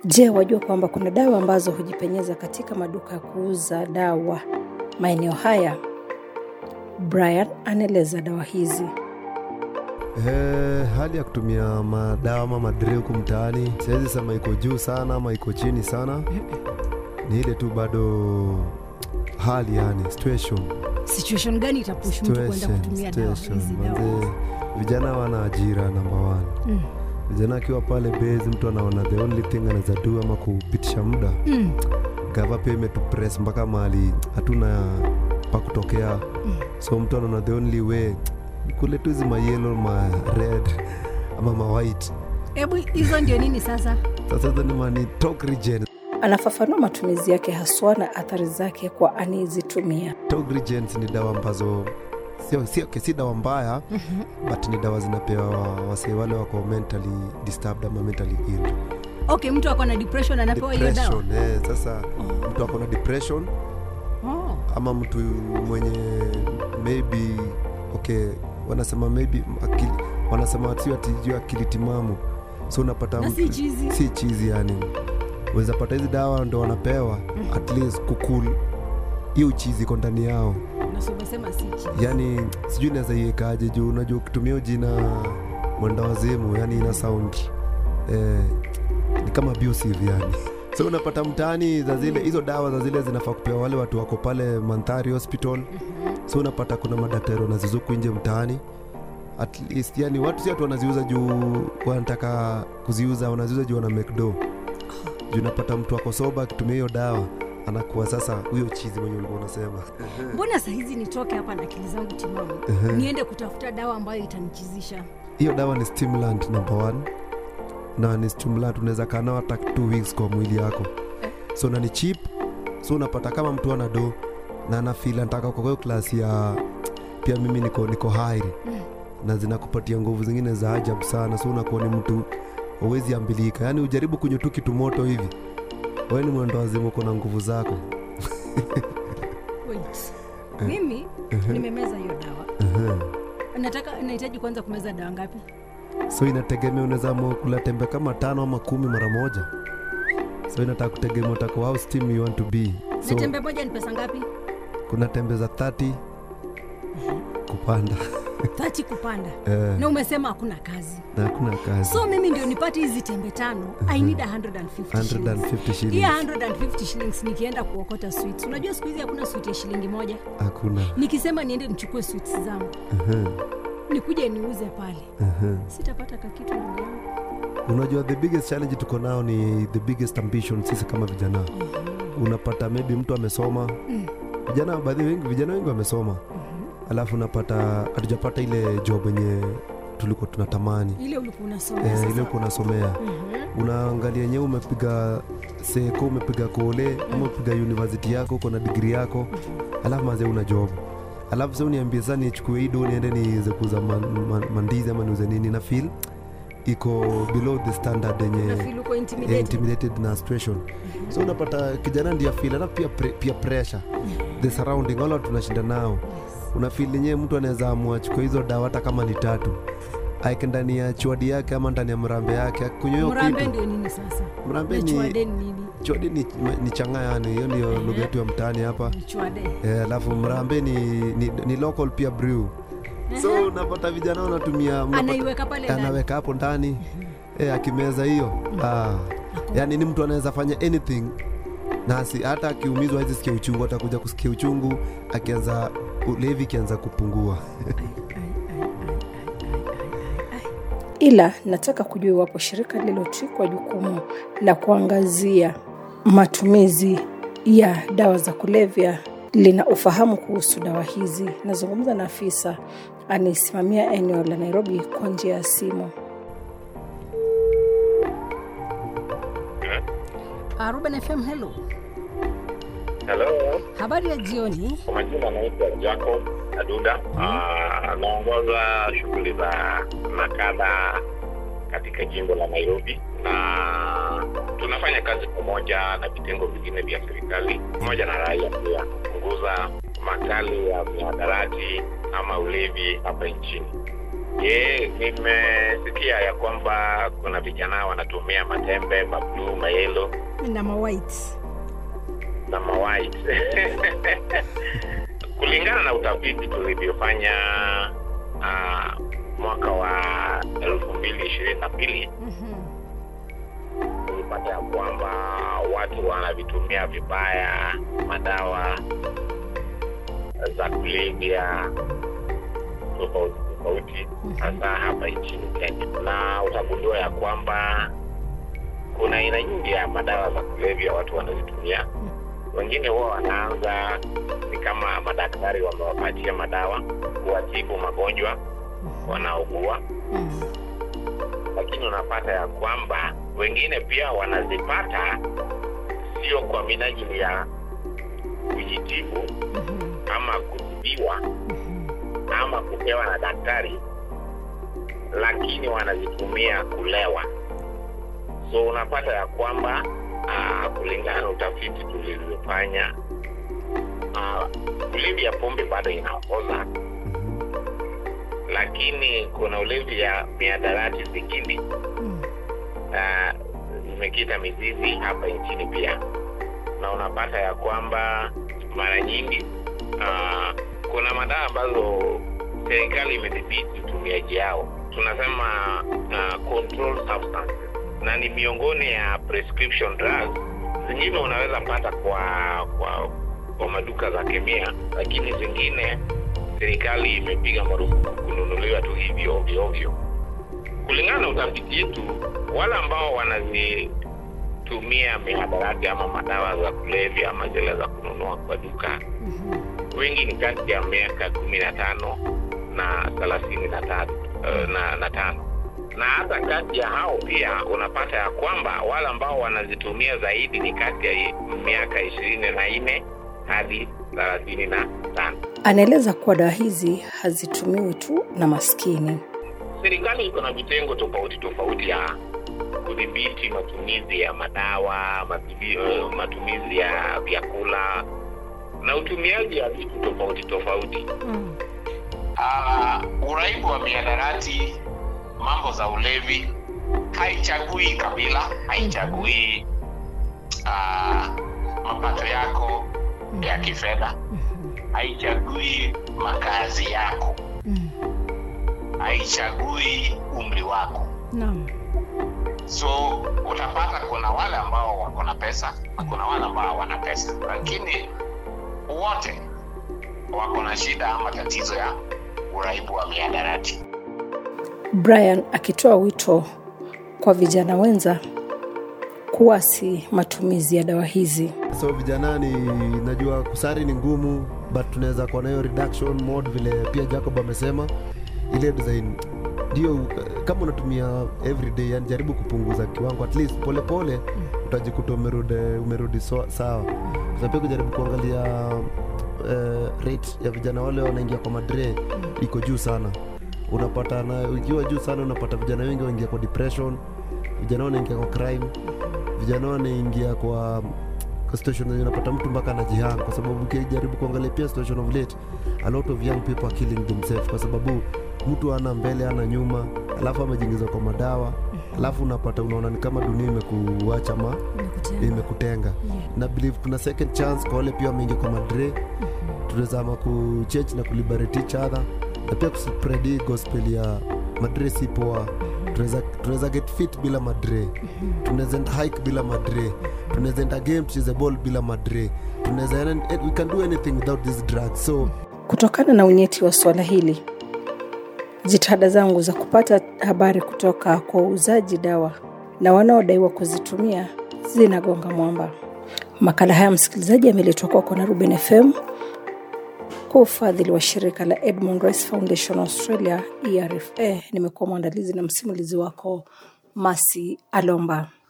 Je, wajua kwamba kuna dawa ambazo hujipenyeza katika maduka ya kuuza dawa maeneo haya? Brian anaeleza dawa hizi. Eh, hali ya kutumia madawa ama madre huku mtaani siwezi sema iko juu sana ama iko chini sana, ni ile tu bado hali yani situation situation gani itapush mtu kwenda situation, kutumia dawa situation. hizi dawa Manze, vijana wana ajira number one. Mm. Vijana akiwa pale base, mtu anaona the only thing anaweza do ama kupitisha muda Mm. gava pia imetupress mpaka mahali hatuna pa kutokea Mm. so mtu anaona the only way ni kule tu hizi mayelo ma red ama ma white hebu hizo ndio nini sasa sasa hizo ni mani talk regen Anafafanua matumizi yake haswa na athari zake kwa anayezitumia. talk regens ni dawa ambazo sio sio okay, si dawa mbaya but ni dawa zinapewa wasee wale wako mentally disturbed ama mentally ill okay mtu ako na depression anapewa hiyo dawa depression eh, sasa mtu ako na depression oh. ama mtu mwenye maybe okay wanasema maybe akili, wanasema sio ati juu akili timamu so unapata na mtu- si chizi si chizi yani weza pata hizi dawa ndo wanapewa at least kukul hiyo uchizi iko ndani yao nasomesema si chizi yani sijui naweza iwekaje juu unajua ukitumia hiyo jina mwenda wazimu yani ina sound eh, ni kama abusive yani so unapata mtaani za zile hizo dawa za zile zinafaa kupewa wale watu wako pale mandhari hospital so unapata kuna madaktari wanazizuku nje mtaani at least yani watu si watu wanaziuza juu wanataka kuziuza wanaziuza juu wana make do juu unapata mtu ako soba akitumia hiyo dawa anakuwa sasa huyo chizi mwenye ulikuwa unasema mbona sahizi nitoke hapa na akili zangu timamu niende kutafuta dawa ambayo itanichizisha hiyo dawa ni stimulant number one na ni stimulant unaweza kaa nao hata two weeks kwa mwili yako so na ni cheap so unapata kama mtu ana do na anafil anataka kwa hiyo klasi ya pia mimi niko niko hairi na zinakupatia nguvu zingine za ajabu sana so unakuwa ni mtu uwezi ambilika yaani ujaribu kunywa tu kitu moto hivi wewe ni mwendo wazimu uko na nguvu zako Wait. mimi nimemeza hiyo dawa nataka nahitaji kwanza kumeza dawa ngapi so inategemea unaweza amua kula tembe kama tano ama kumi mara moja so inataka kutegemea utako how steam you want to be so na tembe moja ni pesa ngapi kuna tembe za 30 kupanda tati kupanda eh, na umesema hakuna kazi na hakuna kazi so mimi ndio nipate hizi tembe tano i need 150 shillings. 150 Hii shillings 150 shillings nikienda kuokota sweets unajua siku hizi hakuna sweet ya shilingi moja hakuna nikisema niende nichukue sweets zangu Mhm, nikuje niuze pale mhm. sitapata kakitu ndugu yangu unajua the biggest challenge tuko nao ni the biggest ambition sisi kama vijana unapata maybe mtu amesoma vijana baadhi wengi vijana wengi wamesoma alafu unapata hatujapata ile job yenye tulikuwa tunatamani ile ulikuwa unasoma eh, sasa. ile uko unasomea Mhm. unaangalia yenyewe umepiga seko umepiga kole ama umepiga university yako uko na digri yako alafu mazee una job alafu sa uniambie saa nichukue hii do niende niweze kuuza man, man, mandizi ama niuze nini na feel iko below the standard Na yenye feel uko eh, intimidated. intimidated na situation so unapata kijana ndio feel alafu pia, pre, pia pressure the surrounding wala tunashinda nao una feel yenyewe mtu anaweza amua chukua hizo dawa hata kama ni tatu aeke ndani ya chwadi yake ama ndani ya mrambe yake akunywa hiyo mrambe kitu ndio nini sasa mrambe na ni chwade ni nini chwadi ni, ni changa yani hiyo ndio lugha yetu ya mtaani hapa Ni chwade Eh, alafu mrambe ni, ni, ni local pia brew so unapata vijana wanatumia unapata- anaiweka pale ndani anaweka hapo ndani eh, akimeza hiyo ah. yani ni mtu anaweza fanya anything na asi, hata akiumizwa hawezi sikia uchungu atakuja kusikia uchungu akianza ulevi ikianza kupungua Ila nataka kujua iwapo shirika lililotwikwa jukumu la kuangazia matumizi ya dawa za kulevya lina ufahamu kuhusu dawa hizi. Nazungumza na afisa anayesimamia eneo la Nairobi kwa njia ya simu. Ah, Ruben FM hello Hello, habari ya jioni kwa majina anaitwa Jacob Aduda. Ah, Anaongoza shughuli za nakada katika jimbo la Nairobi, na tunafanya kazi pamoja na vitengo vingine vya serikali pamoja na raia pia kupunguza makali ya mihadarati ama ulevi hapa nchini. Je, nimesikia ya kwamba kuna vijana wanatumia matembe, mabluu, mayelo na mawhite na mawhite. Kulingana na utafiti tulivyofanya uh, mwaka wa elfu mbili ishirini na mbili Mhm. tulipata ya kwamba watu wanavitumia vibaya madawa za kulevya tofauti tofauti, hasa hapa nchini Kenya, na utagundua ya kwamba kuna aina nyingi ya madawa za kulevya watu wanazitumia. Wengine huwa wanaanza ni kama madaktari wamewapatia madawa kuwatibu magonjwa wanaogua Mhm. lakini unapata ya kwamba wengine pia wanazipata sio kwa minajili ya kujitibu Mhm. ama kutibiwa Mhm. ama kupewa na daktari, lakini wanazitumia kulewa. So unapata ya kwamba uh, kulingana na utafiti tulivyofanya, uh, ulevi ya pombe bado inaongoza, lakini kuna ulevi ya miadarati zingine Mhm. uh, zimekita mizizi hapa nchini pia, na unapata ya kwamba mara nyingi uh, kuna madawa ambazo serikali imedhibiti utumiaji yao, tunasema uh, control substances, na ni miongoni ya prescription drugs. Zingine unaweza pata kwa kwa kwa maduka za kemia, lakini zingine serikali imepiga marufuku kununuliwa tu hivyo ovyo ovyo kulingana na utafiti yetu, wale ambao wanazitumia mihadarati ama madawa za kulevya ama zile za kununua kwa duka, wengi ni kati ya miaka kumi na tano na thelathini na tatu eh, na, na tano na hata kati ya hao pia unapata ya kwamba wale ambao wanazitumia zaidi ni kati ya miaka ishirini na nne hadi thelathini na tano. Anaeleza kuwa dawa hizi hazitumiwi tu na maskini. serikali iko na vitengo tofauti tofauti ya kudhibiti matumizi ya madawa matumizi, matumizi ya vyakula na utumiaji wa vitu tofauti tofauti Mhm. uh, uraibu wa miadarati mambo za ulevi haichagui kabila haichagui uh, mapato yako ya kifedha Mhm. haichagui makazi yako Mhm. haichagui umri wako Naam. so utapata kuna wale ambao wako na pesa na kuna wale ambao hawana pesa lakini wote wako na shida ama tatizo ya uraibu wa miadarati Brian akitoa wito kwa vijana wenza kuasi matumizi ya dawa hizi. so vijanani najua kusari ni ngumu but tunaweza kuwa nayo reduction mode vile pia jacob amesema ile design ndio kama unatumia everyday yani jaribu kupunguza kiwango at least polepole utajikuta umerudi umerudi so, sawa na pia kujaribu kuangalia uh, rate ya vijana wale wanaingia kwa madre iko juu sana unapata na ikiwa juu sana unapata vijana wengi waingia kwa depression vijana wanaingia kwa crime vijana wanaingia kwa kwa situation zenye unapata mtu mpaka anajihang kwa sababu ukijaribu kuangalia pia situation of late a lot of young people are killing themselves kwa sababu mtu ana mbele ana nyuma alafu amejiingiza kwa madawa alafu unapata unaona ni kama dunia imekuacha ma Nimekutenga. imekutenga na believe kuna second chance kwa wale pia wameingia kwa madre tunaweza ama kuchurch na kuliberate each other na pia kuspread hii gospel ya madre si poa tunaweza tunaweza get fit bila madre tunaweza enda hike bila madre tunaweza enda game tucheze ball bila madre tunaweza we can do anything without this drug so Kutokana na unyeti wa suala hili, jitihada zangu za kupata habari kutoka kwa wauzaji dawa na wanaodaiwa kuzitumia zinagonga mwamba. Makala haya msikilizaji, yameletwa kwako na Ruben FM kwa ufadhili wa shirika la Edmund Rice Foundation Australia, ERFA. Nimekuwa mwandalizi na msimulizi wako Masi Alomba.